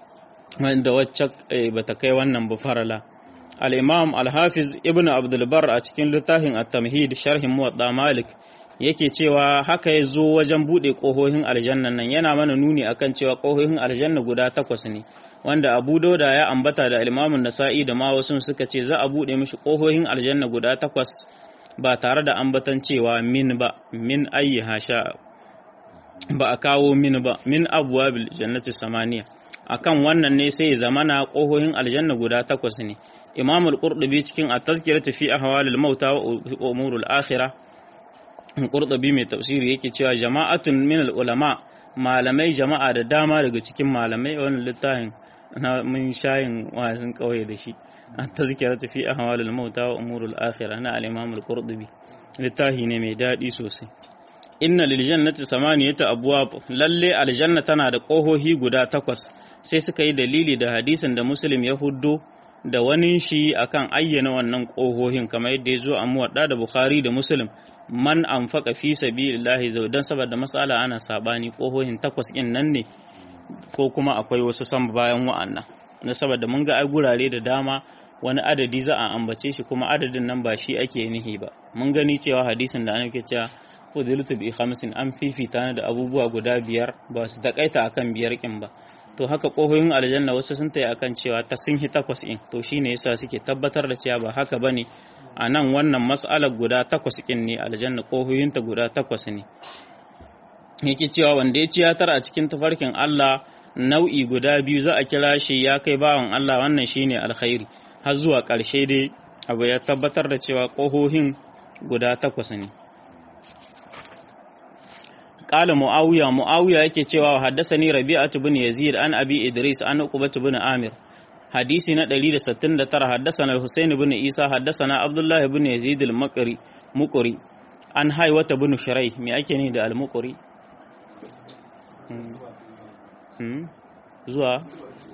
wanda wacce bata kai wannan ba farala al-imam al-hafiz ibn abdul bar a cikin littafin at-tamhid sharhin muwatta malik yake cewa haka ya zo wajen buɗe ƙohohin aljanna nan yana mana nuni akan cewa ƙohohin aljanna guda takwas ne wanda abu dauda ya ambata da ilmamin nasa'i da ma wasu suka ce za a buɗe mishi ƙohohin aljanna guda takwas ba tare da ambatan cewa min ba min ayi hasha ba a kawo min ba min abuwa bil jannati samaniya akan wannan ne sai zamana ƙohohin aljanna guda takwas ne imam al-qurtubi cikin at-tazkiratu fi ahwalil mauta wa umurul akhirah Qurtubi mai tafsiri yake cewa jama'atun min ulama malamai jama'a da dama daga cikin malamai wannan littafin na mun shayin wazin kauye da shi an tazkira fi ahwalul mauta wa umurul akhirah na al-imam al-qurtubi littafi ne mai dadi sosai inna lil jannati samaniyata abwab lalle aljanna tana da kohohi guda takwas sai suka yi dalili da hadisin da muslim ya huddo da wani shi akan ayyana wannan kohohin kamar yadda ya zo a muwadda da bukhari da muslim man anfaqa fi sabilillahi zaudan saboda masala ana sabani kohohin takwas din nan ne ko kuma akwai wasu san bayan wa'annan na saboda mun ga ai gurare da dama wani adadi za a ambace shi kuma adadin nan ba shi ake nihi ba mun gani cewa hadisin da annabi cewa fudiltu bi khamsin an fifita da abubuwa guda biyar ba su takaita akan biyar kin ba to haka kohoyin aljanna wasu sun tayi akan cewa ta sun hi takwas in to shine yasa suke tabbatar da cewa ba haka bane a nan wannan mas'alar guda takwas kin ne aljanna kohoyinta guda takwas ne yake cewa wanda ya ciyatar a cikin tafarkin Allah nau'i guda biyu za a kira shi ya kai bawan Allah wannan shine alkhairi har zuwa ƙarshe dai abu ya tabbatar da cewa kohohin guda takwas ne قال معاوية معاوية yake cewa haddasani Rabi'atu bin Yazid an Abi Idris an Uqbah bin Amir hadisi na 169 haddasana Husain bin Isa haddasana Abdullah bin Yazid al-Maqri Muqri an Haywata bin Shirai me ake ni da al-Muqri zuwa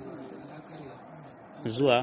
zuwa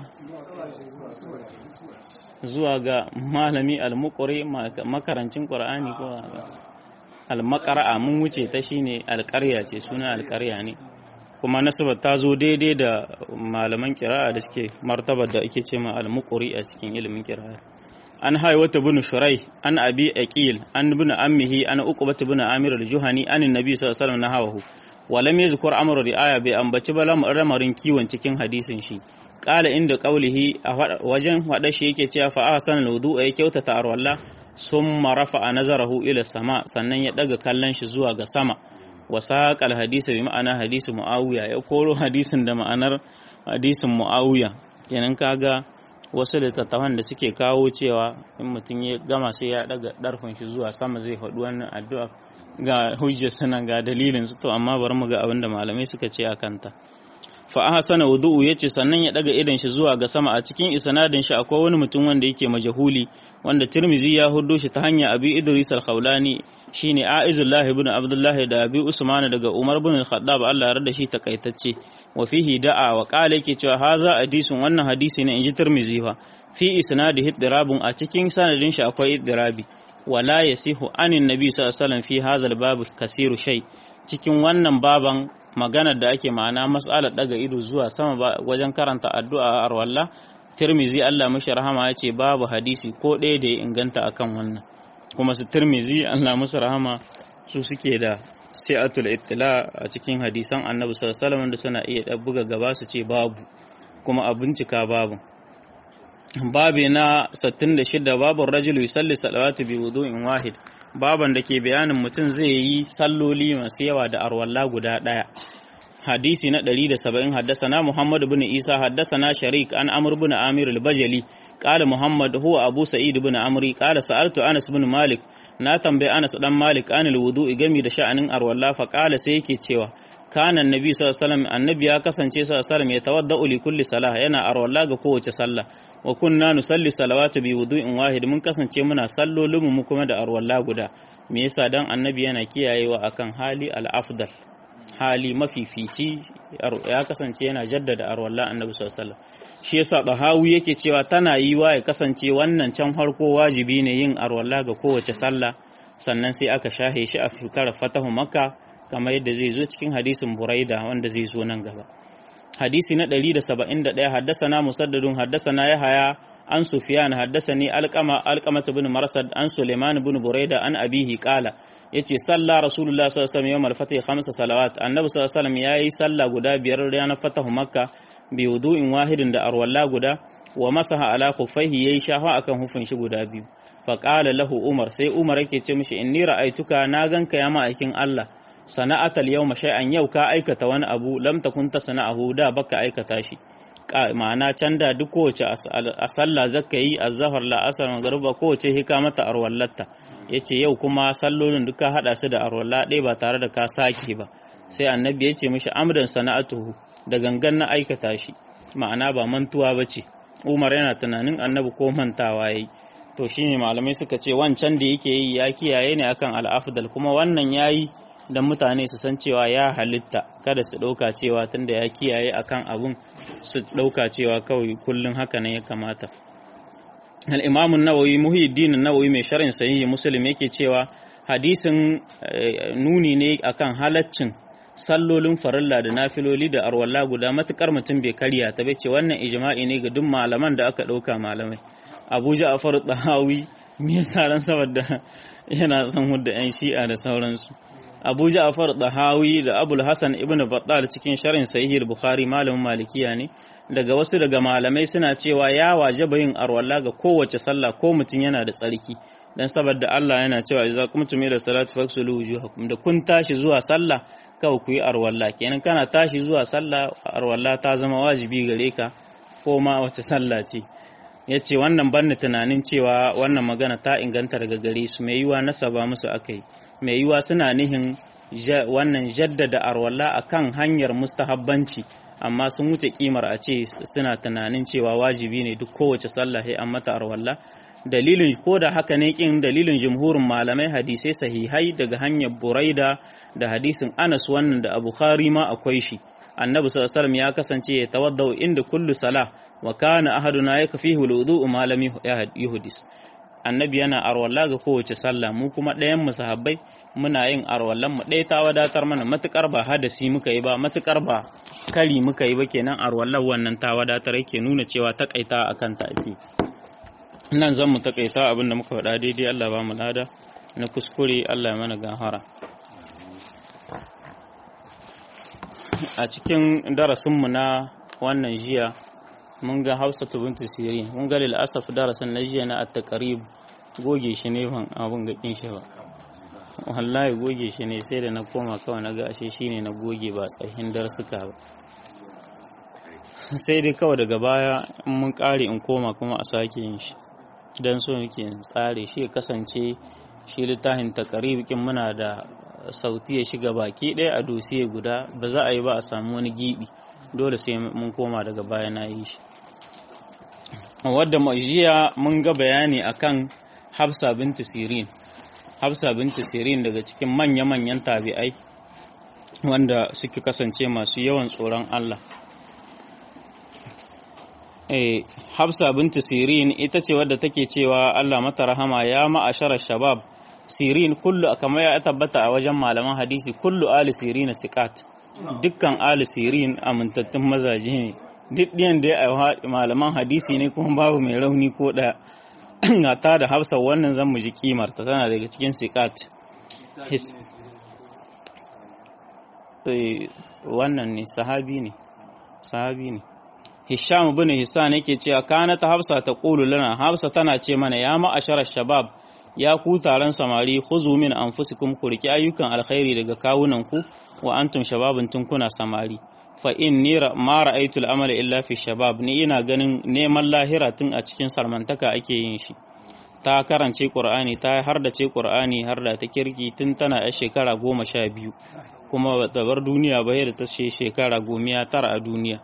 zuwa ga malami al-Muqri makarancin Qur'ani ko almakara'a mun wuce ta shine alƙarya ce suna alƙarya ne kuma nasabar ta zo daidai da malaman kira'a da suke martabar da ake ce ma almuqri a cikin ilimin kira'a an haywata bin shurai an abi aqil an bin ammihi an uqbat bin amir al-juhani an annabi sallallahu alaihi wasallam nahawahu wa lam yazkur amru ri'aya bai ambaci ba lamarin kiwon cikin hadisin shi qala inda qawlihi a wajen wada shi yake cewa fa ahsana al-wudu ya kyautata arwalla sun marafa a nazarahu ila sama sannan ya daga kallon shi zuwa ga sama wa saƙal hadisa bi ma'ana hadisu mu'awiya ya koro hadisin da ma'anar hadisin mu'awiya kenan kaga wasu littattafan da suke kawo cewa in mutum ya gama sai ya daga darfin shi zuwa sama zai faɗi wannan addu'a ga hujjar suna ga dalilin su to amma bari mu ga abin da malamai suka ce a kanta fa ahsana wudu'u yace sannan ya daga idan shi zuwa ga sama a cikin isnadin shi akwai wani mutum wanda yake majahuli wanda Tirmizi ya hudo shi ta hanya Abi Idris al-Khawlani shine Aizullahi ibn Abdullahi da Abi Usman daga Umar ibn Khattab Allah ya rada shi takaitacce wa fihi da'a wa qala yake cewa haza hadisun wannan hadisi ne inji Tirmidhi fa fi isnadihi dirabun a cikin sanadin shi akwai dirabi wala yasihu anin nabi sallallahu alaihi wasallam fi hazal bab kasiru shay cikin wannan baban maganar da ake ma'ana mas'alar daga ido zuwa sama wajen karanta addu'a a arwalla Tirmizi Allah mashi rahama ya ce babu hadisi ko ɗaya da ya inganta akan wannan kuma su Tirmizi Allah musu rahama su suke da sai'atul ittila a cikin hadisan Annabi sallallahu alaihi wasallam da suna iya buga gaba su ce babu kuma a bincika babu babi na 66 babun rajulu yusalli salawatu bi wudu'in wahid baban da ke bayanin mutum zai yi salloli masu yawa da arwalla guda ɗaya hadisi na 170 haddasana Muhammad bin Isa haddasana Sharik an Amr bin Amir al-Bajali qala Muhammad huwa Abu Sa'id bin Amri qala sa'altu Anas bin Malik na tambayi Anas dan Malik an al-wudu'i gami da sha'anin arwalla fa qala sai yake cewa kana annabi sallallahu alaihi wasallam annabi ya kasance sallallahu alaihi wasallam ya tawadda'u li kulli salah yana arwalla ga kowace sallah wa kunna nusalli salawatu bi wudu'in wahid mun kasance muna sallolin mu kuma da arwalla guda me yasa dan annabi yana kiyayewa akan hali al-afdal hali mafifici ya kasance yana jaddada arwalla annabi sallallahu alaihi wasallam shi yasa dahawi yake cewa tana yiwa ya kasance wannan can farko wajibi ne yin arwalla ga kowace sallah sannan sai aka shahe shi a fikar fatahu makka kamar yadda zai zo cikin hadisin buraida wanda zai zo nan gaba hadisi na 171 haddasana musaddadun haddasana yahaya an sufyan haddasani alqama alqamata bin marsad an suleiman bin buraida an abihi qala yace sallah rasulullah sallallahu alaihi wasallam yawmal fatih khamsa salawat annabi sallallahu alaihi wasallam yayi sallah guda biyar ranar fatahu makka bi wudu'in wahidin da arwalla guda wa masaha ala khuffaihi yayi shafa akan hufin shi guda biyu fa qala lahu umar sai umar yake ce mishi inni ra'aituka na ganka ya ma'aikin Allah sana'atal yawma shay'an yau ka aikata wani abu lam takun ta sana'ahu da baka aikata shi ma'ana can da duk kowace a sallah zakka yi azhar la asar magruba kowace hika mata arwallatta yace yau kuma sallolin duka hada su da arwalla ɗaya ba tare da ka sake ba sai annabi ya ce mishi amdan sana'atuhu da gangan na aikata shi ma'ana ba mantuwa ba ce umar yana tunanin annabi ko mantawa yayi to shine malamai suka ce wancan da yake yi ya kiyaye ne akan al'afdal kuma wannan yayi don mutane su san cewa ya halitta kada su ɗauka cewa tunda ya kiyaye akan abun su ɗauka cewa kawai kullum haka ne ya kamata al'imamun nawawi muhiddin nawawi mai sharin sahihi muslim yake cewa hadisin nuni ne akan halaccin sallolin farilla da nafiloli da arwalla guda matukar mutum bai karya ta bai ce wannan ijma'i ne ga duk malaman da aka ɗauka malamai abu ja'far dahawi me yasa ran saboda yana son hudda yan shi'a da sauransu abu ja'far dahawi da abul hasan ibn battal cikin sharhin sahih bukhari malamin malikiya ne daga wasu daga malamai suna cewa ya wajaba yin arwalla ga kowace sallah ko mutum yana da tsarki dan saboda Allah yana cewa idza qumtum ila salati faghsilu wujuhakum da kun tashi zuwa sallah kawai ku yi arwalla kenan kana tashi zuwa sallah arwalla ta zama wajibi gare ka ko ma wace sallah ce yace wannan banni tunanin cewa wannan magana ta inganta daga gare su mai yiwa nasaba musu akai mai yiwa suna nihin wannan jaddada arwalla akan hanyar mustahabbanci amma sun wuce kimar a ce suna tunanin cewa wajibi ne duk kowace sallah sai an mata arwalla dalilin ko da haka ne kin dalilin jumhurin malamai hadisai sahihai daga hanyar buraida da hadisin anas wannan da abu khari ma akwai shi annabi sallallahu alaihi ya kasance ya tawaddau inda kullu salah wa kana ahaduna yakfihi alwudu ma lam yuhdis annabi yana arwalla ga kowace sallah mu kuma ɗayan mu sahabbai muna yin arwallan mu ɗaya ta wadatar mana matukar ba hadasi muka yi ba matukar ba kari muka yi ba kenan arwallan wannan ta wadatar yake nuna cewa takaita akan ta ake nan zan mu takaita abin da muka faɗa daidai Allah ba mu lada na kuskure Allah ya mana gahara a cikin darasinmu na wannan jiya mun ga hausa bintu sirin mun ga lil'asaf darasin na jiya na at-taqrib goge shi ne ban abun ga kin shi ba wallahi goge shi ne sai da na koma kawai na ga ashe shine na goge ba tsahin darsuka ba sai dai kawai daga baya in mun kare in koma kuma a sake yin shi dan so muke tsare shi ya kasance shi littafin taqrib kin muna da sauti ya shiga baki ɗaya a dosiye guda ba za a yi ba a samu wani gibi dole sai mun koma daga baya na yi shi wadda jiya mun ga bayani akan hafsa binti sirin hafsa binti sirin daga cikin manya-manyan tabi'ai wanda suke kasance masu yawan tsoron Allah eh hafsa binti sirin ita ce wadda take cewa Allah mata rahama ya ma'ashara shabab sirin kullu kamar ya tabbata a wajen malaman hadisi kullu ali sirin siqat dukkan ali sirin amintattun mazaje ne duk ɗiyan da ya malaman hadisi ne kuma babu mai rauni ko da ta da hafsa wannan zan mu ji kimarta tana daga cikin siqat wannan ne sahabi ne sahabi ne Hisham bin Hisan yake cewa kana ta Hafsa ta qulu lana Hafsa tana ce mana ya ma'ashara shabab ya ku taron samari khuzu min anfusikum ku riki ayyukan alkhairi daga kawunan ku wa antum shababun tun kuna samari fa inni ma ra'aytu al illa fi shabab ni ina ganin neman lahira tun a cikin sarmantaka ake yin shi ta karance Qur'ani ta har da ce Qur'ani har da ta kirki tun tana a shekara goma sha biyu kuma ba ta bar duniya ba da ta ce shekara gomiya tara a duniya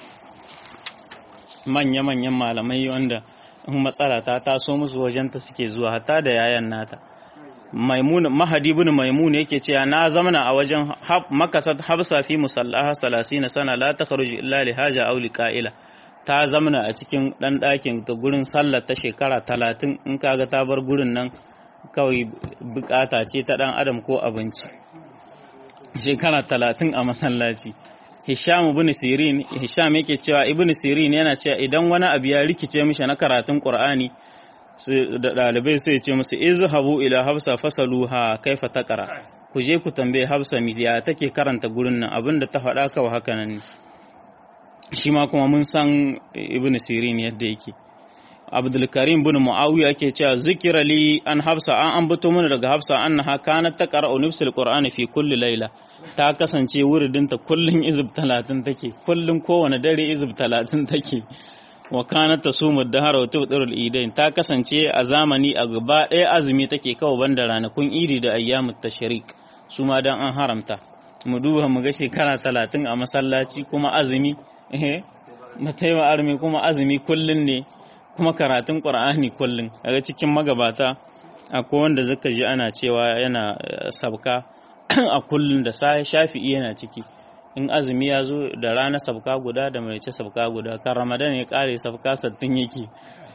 manya-manyan malamai wanda matsala ta taso musu wajenta suke zuwa hatta da yayan nata maimun mahadi ibn maimun yake cewa na zamana a wajen makasat habsa fi musallaha 30 sana la takhruju illa li haja aw li qa'ila ta zamana a cikin dan dakin ta gurin sallar ta shekara 30 in kaga ta bar gurin nan kawai bukata ce ta dan adam ko abinci shekara 30 a masallaci Hisham ibn Sirin Hisham yake cewa Ibn Sirin yana cewa idan wani abu ya rikice mishi na karatun Qur'ani da dalibai sai ce musu izhabu ila Hafsa fasaluha kaifa taqra ku je ku tambaye Hafsa midiya take karanta gurin nan abinda ta faɗa kawai haka nan shi ma kuma mun san Ibn Sirin yadda yake Abdul Karim bin Muawiya yake cewa zikira li an Hafsa an ambato mana daga Hafsa annaha kanat taqra'u nufsul Qur'ani fi kulli layla ta kasance wuridinta kullun izib 30 take kullun kowane dare izib 30 take wa kanat tasumu dahara wa tubdirul idain ta kasance a zamani a gaba ɗaya azumi take kawai banda ranakun idi da ayyamut tashrik su ma dan an haramta mu duba mu ga shekara 30 a masallaci kuma azumi eh mataiwa armi kuma azumi kullun ne kuma karatun ƙur'ani kullum daga cikin magabata akwai wanda zaka ji ana cewa yana sabka a kullum da shafi'i yana ciki in azumi ya zo da rana sabka guda da mai sabka guda kan ramadan ya kare sabka sattin yake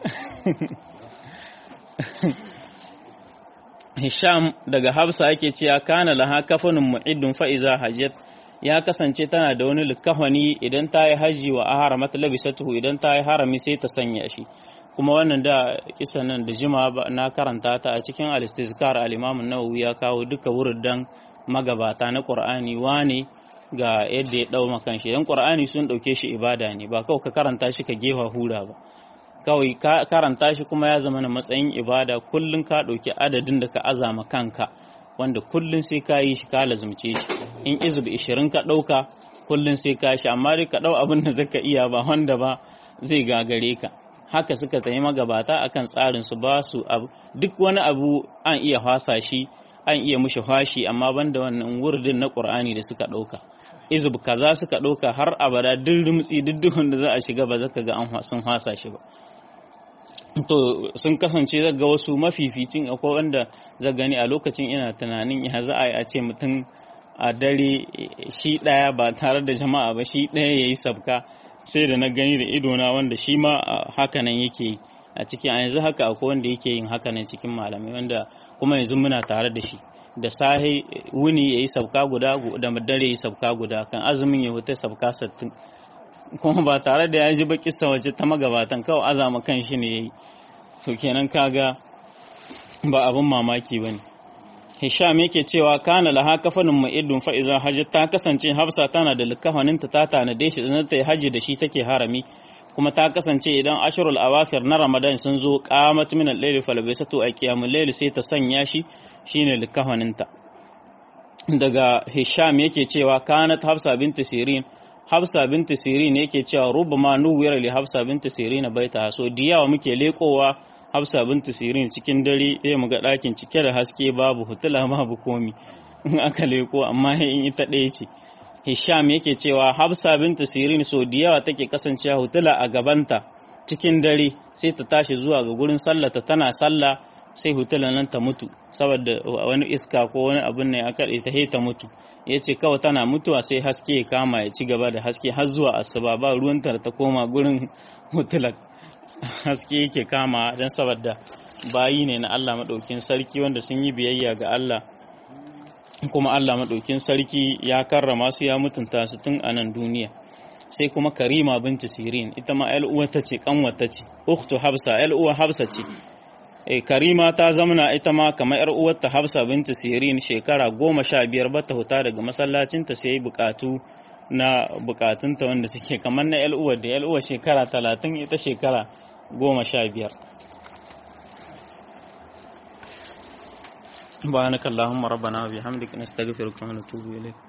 hisham daga hafsa yake cewa kana laha kafanin mu'iddun fa'iza hajjat ya kasance tana da wani likafani idan ta yi hajji wa aharamat labisatuhu idan ta yi harami sai ta sanya shi kuma wannan da kisan nan da jima na karanta ta a cikin al-istizkar al-imam an-nawawi ya kawo duka wurdan magabata na qur'ani wane ga yadda ya dau makan shi dan qur'ani sun dauke shi ibada ne ba kawai ka karanta shi ka gefa hura ba kawai ka karanta shi kuma ya zama na matsayin ibada kullun ka dauki adadin da ka azama kanka wanda kullun sai ka yi shi ka lazumce shi in izib 20 ka dauka kullun sai ka shi amma dai ka dau abin da zaka iya ba wanda ba zai gagare ka haka suka tayi magabata akan tsarin su ba su abu duk wani abu an iya hwasa shi an iya mushi hwashi amma banda wannan wurdin na Qur'ani da suka dauka izub kaza suka dauka har abada duk rumtsi duk da za a shiga ba zaka ga an sun hwasa shi ba to sun kasance zaga wasu mafificin akwai wanda za gani a lokacin ina tunanin ya za a yi a ce mutum a dare shi ɗaya ba tare da jama'a ba shi ɗaya ya yi sabka sai da na gani da idona wanda shi ma hakanan yake yi a cikin a yanzu haka akwai wanda yake yin hakanan cikin malamai wanda kuma yanzu muna tare da shi da sahi wuni ya yi sabka guda da dare ya yi sabka guda kan azumin ya wuta sabka sattin kuma ba tare da ya ji ba kissa waje ta magabatan kawai azama kan shi ne ya yi so kenan kaga ba abin mamaki ba ne hisham yake cewa kana laha kafanin ma'idun fa'iza hajji ta kasance hafsa tana da likafaninta ta tanade shi zanen ta yi hajji da shi take harami kuma ta kasance idan ashirul awakir na ramadan sun zo qamat min al-layli falbisatu a qiyamul layli sai ta sanya shi shine likafaninta daga hisham yake cewa kanat hafsa binti sirin Hafsa binti Sirin yake cewa rubama nuwira li Hafsa binti Sirin baita so diyawa muke lekowa Hafsa binti Sirin cikin dare sai mu ga ɗakin cike da haske babu hutula babu komi in aka leko amma in ita ɗaya ce Hisham yake cewa Hafsa binti Sirin so diyawa take kasancewa hutula a gabanta cikin dare sai ta tashi zuwa ga gurin sallata tana sallah sai hutalan nan ta mutu saboda wani iska ko wani abin ne aka ta ta mutu ya ce kawai tana mutuwa sai haske ya kama ya ci gaba da haske har zuwa asuba ba ruwantar ta koma gurin hutulak haske yake kama don saboda bayi ne na Allah maɗaukin sarki wanda sun yi biyayya ga Allah kuma Allah maɗaukin sarki ya karrama su ya mutunta su tun a nan duniya sai kuma karima binti sirin ita ma uwata ce kanwata ce ukhtu habsa uwa habsa ce e, karima ta zamana ita ma kamar yar uwarta habsa binti sirin shekara goma sha biyar bata huta daga masallacinta sai bukatu na bukatunta wanda suke kamar na yar uwar da yar uwar shekara talatin ita shekara goma sha biyar سبحانك اللهم ربنا وبحمدك نستغفرك ونتوب إليك